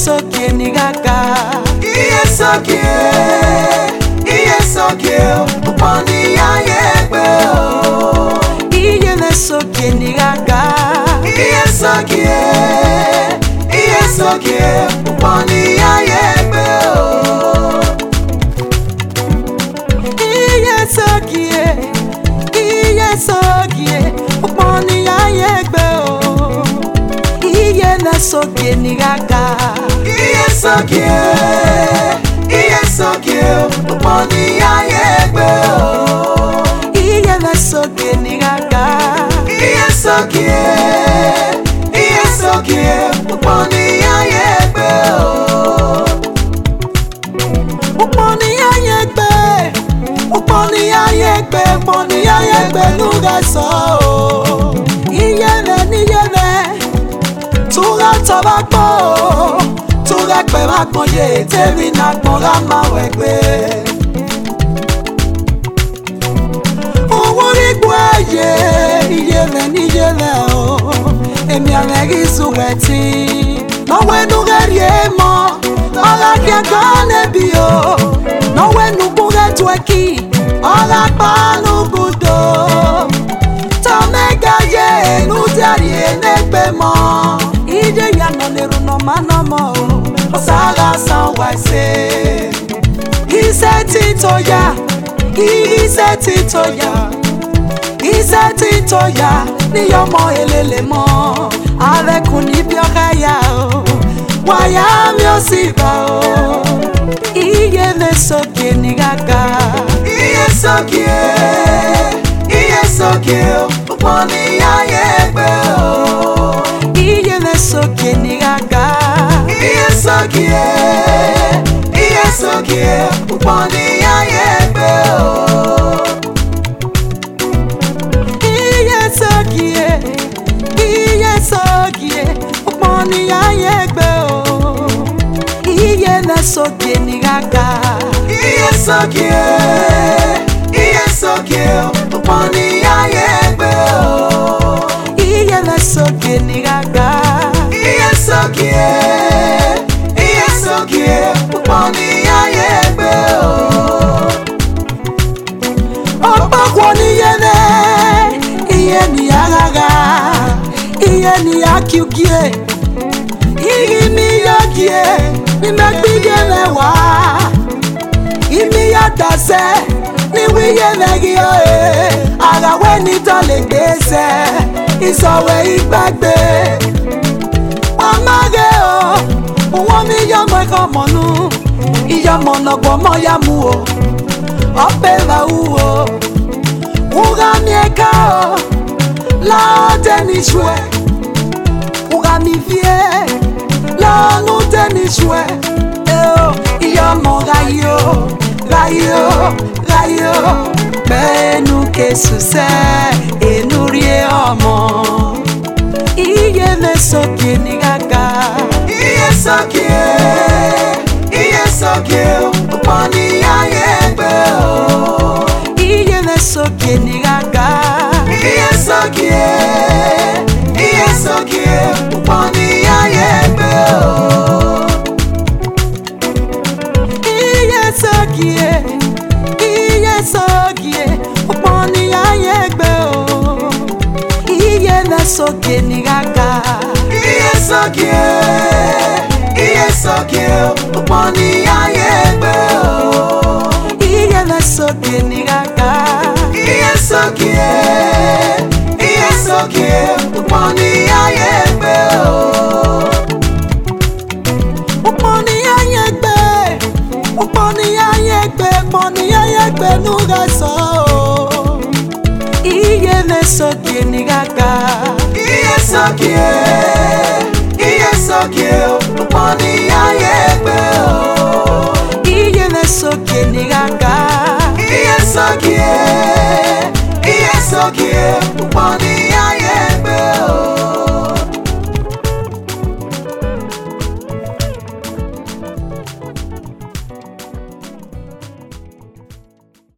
sokie ni gaga Iye sokie, iye sokie, uponi aye gbe o. iye ne sokie ni gaga Iye sokie, iye sokie, uponi aye gbe o. iye sokie iye sokie uponi aye gbe o iye ne sokie ni gaga Iye sokie, iye sokie, uponi aye gbe o. iye ne sokie ni gaga Iye sokie, iye sokie, uponi aye gbe o. uponi aye gbe uponi aye gbe uponi aye gbe nuga so o iye ne ni iye ne tura tọba gbọ o tura pẹ ma gbọn ye tèmi na gbọn la ma wẹ gbé. owó rí gbọ́ ẹ̀yẹ iye rẹ̀ níye rẹ̀ o èmi àrẹ̀ rí sùwẹ̀ tí lọ́wọ́ ẹnu rẹ̀ rí ẹ mọ́ ọ̀rá kẹ́kọ̀ọ́ nẹ́bí o lọ́wọ́ ẹnu kún rẹ̀ tó ẹ kí ọ̀rá pálógùdò tọ́mẹ́gà yẹ ẹnu jáde ẹnẹ́gbẹ́ mọ́ ìdè yànnà lèrò nọ̀mà nọ̀mọ́ o ọ̀sára san wá ṣe iṣẹ́ tí tó yá iṣẹ́ tí tó yá iṣẹ́ tí tó yá níyọmọ elele mọ́ arẹkùn níbi ọ̀ká yá o wáyà mi ò sì bá o iye lè sókè ní gàgà Iye sokie, iye sokie, uponi aye gbe o. iye lè sókè ní gàgà Iye sokie, iye sokie, uponi aye gbe o. iye sókè iye sókè ọ̀pọ̀ ní ayé gbé o iye lè sókè ní gàgà. Iye sokie, iye sokie, uponi aye gbe o. iye lè sókè ní gàgà. Iye sokie, iye sokie, uponi aye gbe o. ọgbọ́gbọ́ níye lẹ́ iye ní agagá iye ní akíkíé igi mi yọ kíé mímẹ́gbíyé lẹ́wà ìmí yọ dasẹ́ níwíyé lẹ́gí ọ̀ẹ́ àràwé nítọ́ lè gbèsè ìsọ̀wé ìgbàgbé ọmọge o wọ́n mi yọmọ ẹ̀kọ́ mọ̀nú ìyọmọ̀nà gbọ́mọ̀ yá mu o ọbẹ̀ bá wúwo wúra mi ẹ̀ka o lọ́ọ́dẹ ní ṣùẹ́ wúra mi fíẹ́ lọ́ọ́nù tẹ́ ní ṣùẹ́ ìyọmọ ráyé o ráyé o ráyé o bẹ́ẹ̀nu kẹsù sẹ́ ẹnu rí ọmọ iye lè sókè ní gàgà. Iye sokie, iye sokie, uponi aye gbe o. iye lè sókè ní gàgà. Iye sokie, iye sokie, uponi aye gbe o. iye sókè iye sókè ọ̀pọ̀ ní ayé gbé o iye lè sókè ní gàgà. Iye sokie, iye sokie, uponi aye gbe o. iye lè sókè ní gàgà. Iye sokie, iye sokie, uponi aye gbe o. ọ̀pọ̀ ní ayé gbé ọ̀pọ̀ ní ayé gbé ọ̀pọ̀ ní ayé gbé núra sọ o iye lè sókè ní gàgà. Iye sokie, iye sokie, uponi aye gbe o. iye lè sókè ní gàgà. Iye sokie, iye sokie, uponi